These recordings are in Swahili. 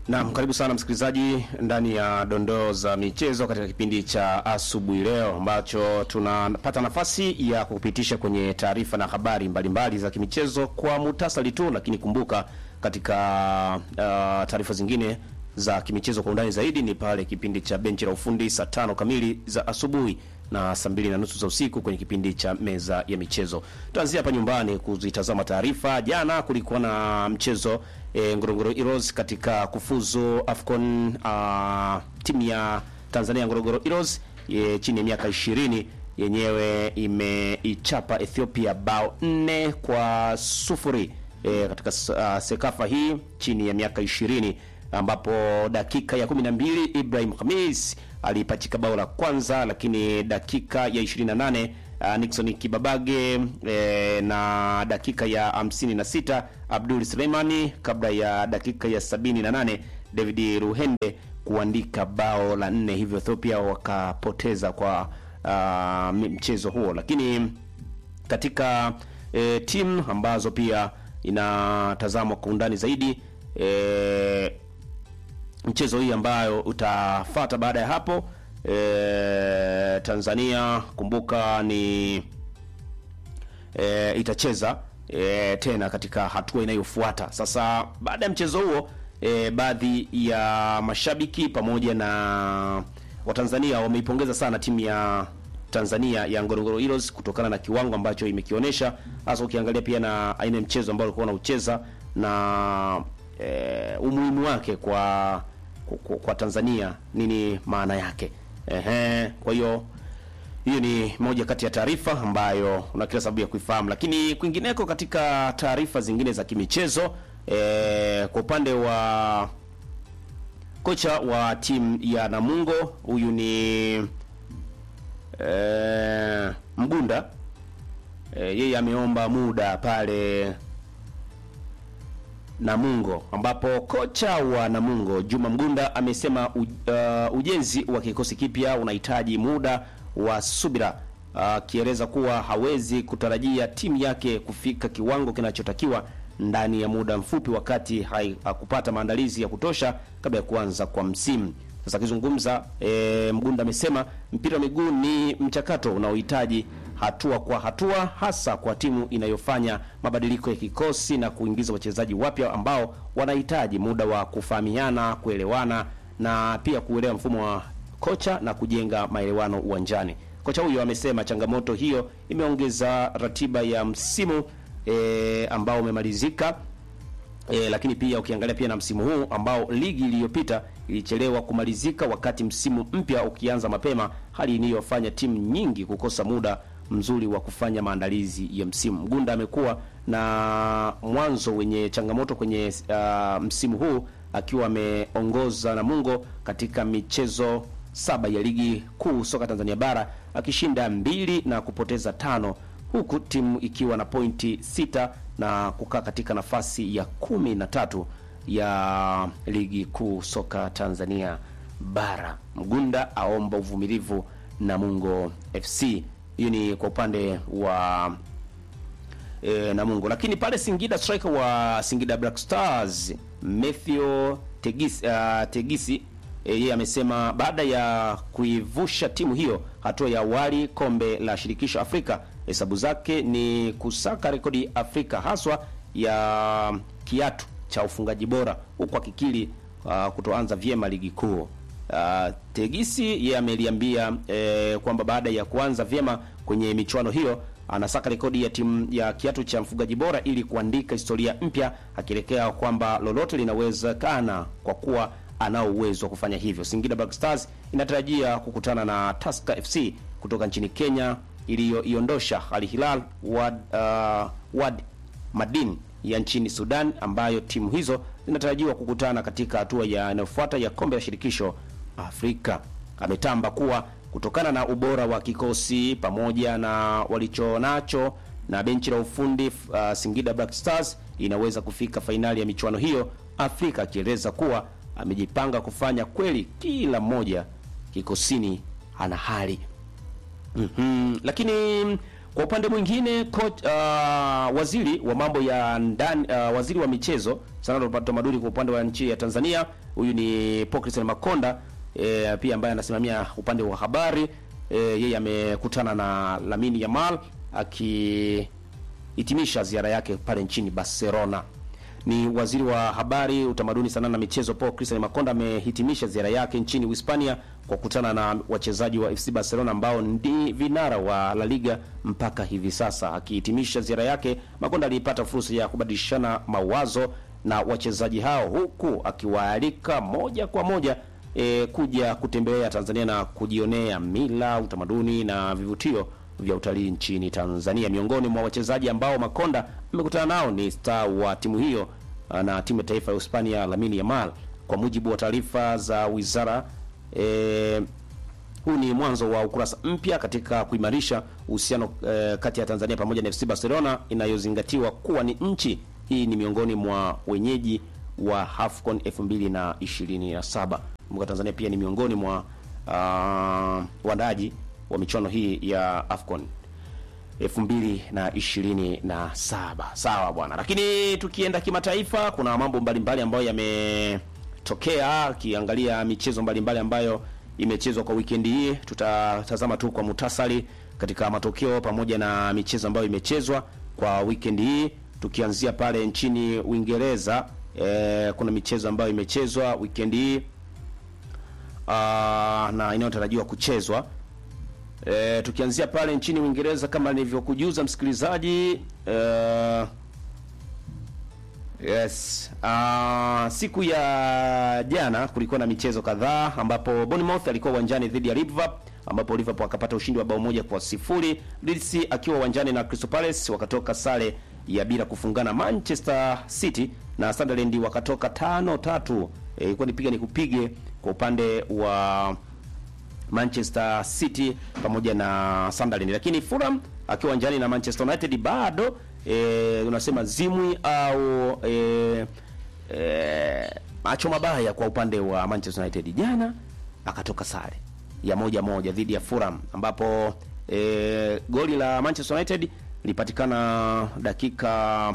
Naam, karibu sana msikilizaji ndani ya dondoo za michezo katika kipindi cha asubuhi leo ambacho tunapata nafasi ya kupitisha kwenye taarifa na habari mbalimbali za kimichezo kwa muhtasari tu, lakini kumbuka katika uh, taarifa zingine za kimichezo kwa undani zaidi ni pale kipindi cha benchi la ufundi saa tano kamili za asubuhi na saa mbili na nusu za usiku kwenye kipindi cha meza ya michezo. Tuanzia hapa nyumbani kuzitazama taarifa. Jana kulikuwa na mchezo e, Ngorongoro Heroes katika kufuzu Afcon uh, timu ya Tanzania Ngorongoro Heroes e, chini ya miaka ishirini yenyewe imeichapa Ethiopia bao nne kwa sufuri e, katika uh, sekafa hii chini ya miaka ishirini ambapo dakika ya 12 Ibrahim Khamis alipachika bao la kwanza, lakini dakika ya 28 uh, Nixon Kibabage e, na dakika ya 56 Abdul Suleimani kabla ya dakika ya 78 David Ruhende kuandika bao la nne, hivyo Ethiopia wakapoteza kwa uh, mchezo huo, lakini katika e, timu ambazo pia inatazamwa kwa undani zaidi e, mchezo hii ambayo utafata baada ya hapo e, Tanzania kumbuka ni e, itacheza e, tena katika hatua inayofuata. Sasa baada ya mchezo huo e, baadhi ya mashabiki pamoja na Watanzania wameipongeza sana timu ya Tanzania ya Ngorongoro Heroes kutokana na kiwango ambacho imekionyesha, hasa ukiangalia pia na aina ya mchezo ambao walikuwa wanaucheza na e, umuhimu wake kwa, kwa kwa Tanzania, nini maana yake. Ehe, kwa hiyo hiyo ni moja kati ya taarifa ambayo una kila sababu ya kuifahamu, lakini kwingineko katika taarifa zingine za kimichezo e, kwa upande wa kocha wa timu ya Namungo huyu ni e, Mgunda e, yeye ameomba muda pale Namungo ambapo kocha wa Namungo Juma Mgunda amesema u, uh, ujenzi wa kikosi kipya unahitaji muda wa subira, akieleza uh, kuwa hawezi kutarajia timu yake kufika kiwango kinachotakiwa ndani ya muda mfupi, wakati hakupata maandalizi ya kutosha kabla ya kuanza kwa msimu. Sasa akizungumza e, Mgunda amesema mpira wa miguu ni mchakato unaohitaji hatua kwa hatua, hasa kwa timu inayofanya mabadiliko ya kikosi na kuingiza wachezaji wapya ambao wanahitaji muda wa kufahamiana, kuelewana na pia kuelewa mfumo wa kocha na kujenga maelewano uwanjani. Kocha huyo amesema changamoto hiyo imeongeza ratiba ya msimu e, ambao umemalizika. E, lakini pia ukiangalia pia na msimu huu ambao ligi iliyopita ilichelewa kumalizika wakati msimu mpya ukianza mapema, hali iliyofanya timu nyingi kukosa muda mzuri wa kufanya maandalizi ya msimu. Mgunda amekuwa na mwanzo wenye changamoto kwenye uh, msimu huu akiwa ameongoza Namungo katika michezo saba ya ligi kuu soka Tanzania bara akishinda mbili na kupoteza tano huku timu ikiwa na pointi sita na kukaa katika nafasi ya kumi na tatu ya ligi kuu soka Tanzania bara. Mgunda aomba uvumilivu Namungo FC. Hiyo ni kwa upande wa e, Namungo, lakini pale Singida striker wa Singida Black Stars Matthew Tegisi, uh, Tegisi yeye amesema baada ya kuivusha timu hiyo hatua ya awali kombe la shirikisho Afrika, hesabu zake ni kusaka rekodi Afrika haswa ya kiatu cha ufungaji bora, huku akikiri uh, kutoanza vyema ligi kuu. Uh, Tegisi yeye ameliambia eh, kwamba baada ya kuanza vyema kwenye michuano hiyo anasaka rekodi ya timu ya kiatu cha mfungaji bora ili kuandika historia mpya, akielekea kwamba lolote linawezekana kwa kuwa anao uwezo wa kufanya hivyo. Singida Black Stars inatarajia kukutana na Tusker FC kutoka nchini Kenya iliyoiondosha Al Hilal Wad, uh, Wad Madin ya nchini Sudan, ambayo timu hizo zinatarajiwa kukutana katika hatua ya inayofuata ya kombe la shirikisho Afrika. Ametamba kuwa kutokana na ubora wa kikosi pamoja na walichonacho na benchi la ufundi uh, Singida Black Stars inaweza kufika fainali ya michuano hiyo Afrika, akieleza kuwa amejipanga kufanya kweli, kila mmoja kikosini ana hali mm -hmm. Lakini Kwa upande mwingine coach, uh, waziri wa mambo ya ndani uh, waziri wa michezo sanaa na utamaduni kwa upande wa nchi ya Tanzania, huyu ni Paul Christian Makonda e, pia ambaye anasimamia upande wa habari e, yeye amekutana na Lamine Yamal akihitimisha ziara yake pale nchini Barcelona. Ni waziri wa habari, utamaduni, sanaa na michezo Paul Christian Makonda amehitimisha ziara yake nchini Uhispania kwa kukutana na wachezaji wa FC Barcelona ambao ndi vinara wa La Liga mpaka hivi sasa. Akihitimisha ziara yake, Makonda alipata fursa ya kubadilishana mawazo na wachezaji hao huku akiwaalika moja kwa moja e, kuja kutembelea Tanzania na kujionea mila, utamaduni na vivutio vya utalii nchini Tanzania. Miongoni mwa wachezaji ambao Makonda amekutana nao ni star wa timu hiyo na timu ya taifa ya Hispania Lamine Yamal. Kwa mujibu wa taarifa za wizara e, huu ni mwanzo wa ukurasa mpya katika kuimarisha uhusiano e, kati ya Tanzania pamoja na FC Barcelona inayozingatiwa kuwa ni nchi hii ni miongoni mwa wenyeji wa AFCON 2027. Kumbuka Tanzania pia ni miongoni mwa uh, waandaaji wa michuano hii ya AFCON 2027. Sawa bwana, lakini tukienda kimataifa, kuna mambo mbalimbali ambayo yametokea. Ukiangalia michezo mbalimbali ambayo imechezwa kwa wikendi hii, tutatazama tu kwa mutasari katika matokeo pamoja na michezo ambayo imechezwa kwa wikendi hii, tukianzia pale nchini Uingereza. E, kuna michezo ambayo imechezwa wikendi hii uh, na inayotarajiwa kuchezwa E, tukianzia pale nchini Uingereza kama nilivyokujuza msikilizaji, e, yes uh, siku ya jana kulikuwa na michezo kadhaa ambapo Bournemouth alikuwa uwanjani dhidi ya Liverpool ambapo Liverpool akapata ushindi wa bao moja kwa sifuri. Leeds akiwa uwanjani na Crystal Palace wakatoka sare ya bila kufungana. Manchester City na Sunderland wakatoka tano tatu. Ilikuwa e, nipiga nikupige kwa upande wa Manchester City pamoja na Sunderland, lakini Fulham akiwa uwanjani na Manchester United bado e, unasema zimwi au e, e, macho mabaya kwa upande wa Manchester United. Jana akatoka sare ya moja moja dhidi ya Fulham ambapo e, goli la Manchester United lipatikana dakika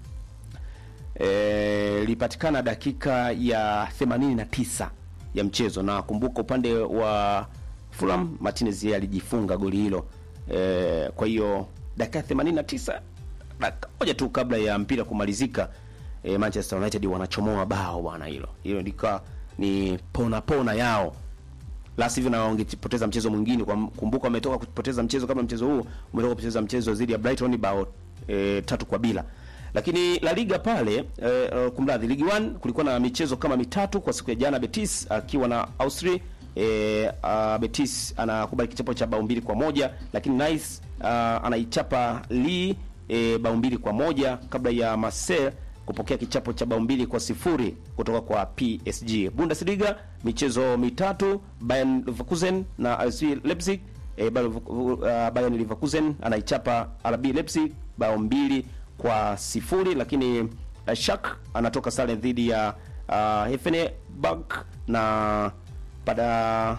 e, lipatikana dakika ya 89 ya mchezo, na kumbuka upande wa Fulham Martinez yeye alijifunga goli hilo e, kwa hiyo dakika 89 dakika moja tu kabla ya mpira kumalizika e, Manchester United wanachomoa bao bwana, hilo hilo ndika ni pona pona yao, la sivyo na wangepoteza mchezo mwingine. Kwa kumbuka, wametoka kupoteza mchezo kama mchezo huu umetoka kupoteza mchezo dhidi ya Brighton bao e, tatu kwa bila lakini La Liga pale e, kumradhi, Ligue 1 kulikuwa na michezo kama mitatu kwa siku ya jana. Betis akiwa na Austria e, uh, Betis anakubali kichapo cha bao mbili kwa moja lakini Nice uh, anaichapa Lille e, bao mbili kwa moja kabla ya Marseille kupokea kichapo cha bao mbili kwa sifuri kutoka kwa PSG. Bundesliga michezo mitatu, Bayern Leverkusen na RB Leipzig e, Bayern Leverkusen anaichapa RB Leipzig bao mbili kwa sifuri lakini uh, Shak anatoka sare dhidi ya uh, Effenberg na pada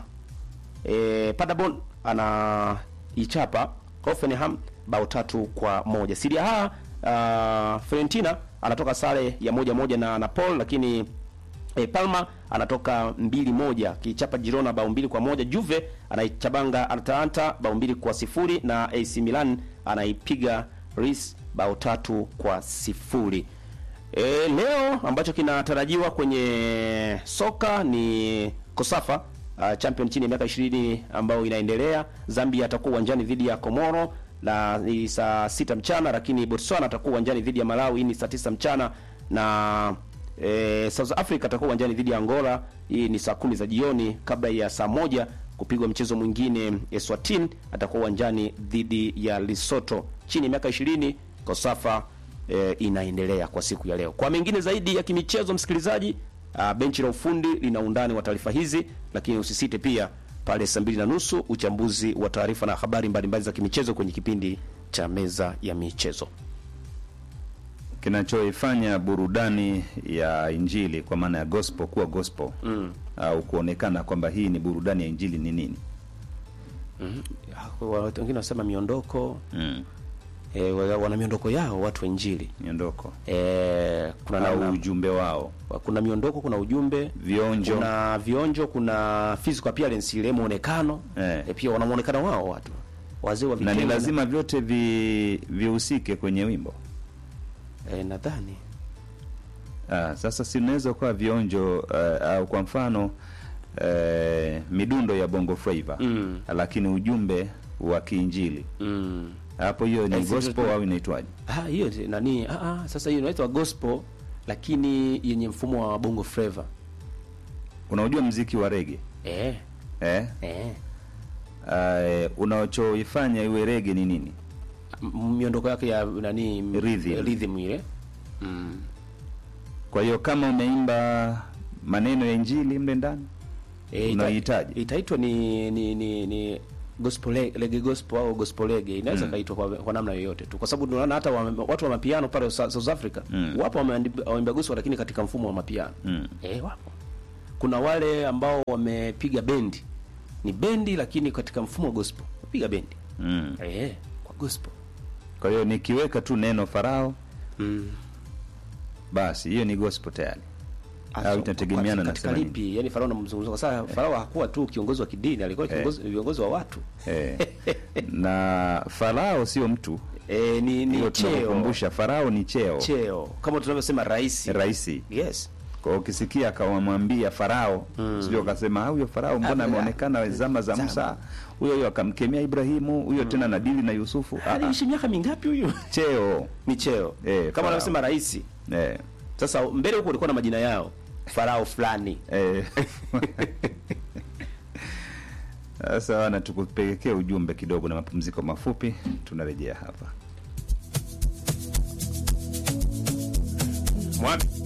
e, Paderborn anaichapa Hoffenheim bao tatu kwa moja. Serie A uh, Fiorentina anatoka sare ya moja moja na Napoli lakini e, Palma anatoka mbili moja kichapa Girona bao mbili kwa moja. Juve anaichabanga Atalanta bao mbili kwa sifuri na AC Milan anaipiga Ris bao tatu kwa sifuri. E, leo ambacho kinatarajiwa kwenye soka ni Kosafa uh, champion chini ya miaka 20 ambayo inaendelea. Zambia atakuwa uwanjani dhidi ya Komoro na ni saa sita mchana, lakini Botswana atakuwa uwanjani dhidi ya Malawi ni saa tisa mchana na e, South Africa atakuwa uwanjani dhidi ya Angola hii ni saa kumi za jioni, kabla ya saa moja kupigwa mchezo mwingine. Eswatini atakuwa uwanjani dhidi ya Lesotho chini ya miaka 20. Kosafa e, inaendelea kwa siku ya leo. Kwa mengine zaidi ya kimichezo, msikilizaji, benchi la ufundi lina undani wa taarifa hizi, lakini usisite pia pale saa mbili na nusu uchambuzi wa taarifa na habari mbalimbali za kimichezo kwenye kipindi cha meza ya michezo. Kinachoifanya burudani ya Injili kwa maana ya gospel kuwa gospel Mm. au kuonekana kwamba hii ni burudani ya Injili ni nini? Mhm. Ah, watu wengine wanasema miondoko mm. e, wana miondoko yao watu wa injili miondoko e, kuna au namna, ujumbe wao kuna miondoko kuna ujumbe vionjo kuna vionjo kuna physical appearance ile muonekano Eh. e, pia wana muonekano wao watu wazee wa na ni vitenge lazima vyote vi vihusike kwenye wimbo e, nadhani ah, sasa si unaweza kuwa vionjo uh, au kwa mfano uh, midundo ya bongo flava Mm. lakini ujumbe wa kiinjili mm. hapo hiyo ni Eh, si- gospel au inaitwaje Ah, hiyo ni- nani ah, ah, sasa hiyo inaitwa gospel lakini yenye mfumo wa bongo flava unaujua mziki wa rege eh, eh? eh. uh, unachoifanya iwe rege ni nini M- miondoko yake ya nani m- Rhythm. rhythm ile mm. kwa hiyo kama umeimba maneno ya injili mle ndani Eh, ita- Unaihitaji? itaitwa ni ni ni, ni gospel le- lege gospel au gospel lege inaweza Mm. kaitwa kwa, kwa namna yoyote tu kwa sababu tunaona hata wa, watu wa mapiano pale Sa- South Africa Mm. wapo wameandi- wameimba gospel lakini katika mfumo wa mapiano mm. eh, wapo kuna wale ambao wamepiga bendi ni bendi lakini katika mfumo wa gospel wapiga bendi Mm. eh, kwa gospel kwa hiyo nikiweka tu neno farao mm. basi hiyo ni gospel tayari Asa, Au itategemeana na katika sema nini? lipi yani farao namzungumza kwa sababu farao hakuwa tu kiongozi wa kidini alikuwa kiongozi viongozi wa watu eh. na farao sio mtu eh, ni, ni hiyo cheo tunakukumbusha farao ni cheo cheo kama tunavyosema rais raisi yes kwa hiyo ukisikia akawamwambia farao mm. sijui akasema "Ah, huyo farao mbona Ah, ameonekana zama za zama. musa huyo huyo akamkemea ibrahimu huyo tena nadili na yusufu Ah, ah, aliishi miaka mingapi huyu cheo ni cheo Eh, kama Farao. anavyosema rais eh. sasa mbele huko ulikuwa na majina yao farao fulani Eh. Sasa wana tukupelekea ujumbe kidogo na mapumziko mafupi, tunarejea hapa. Mwami.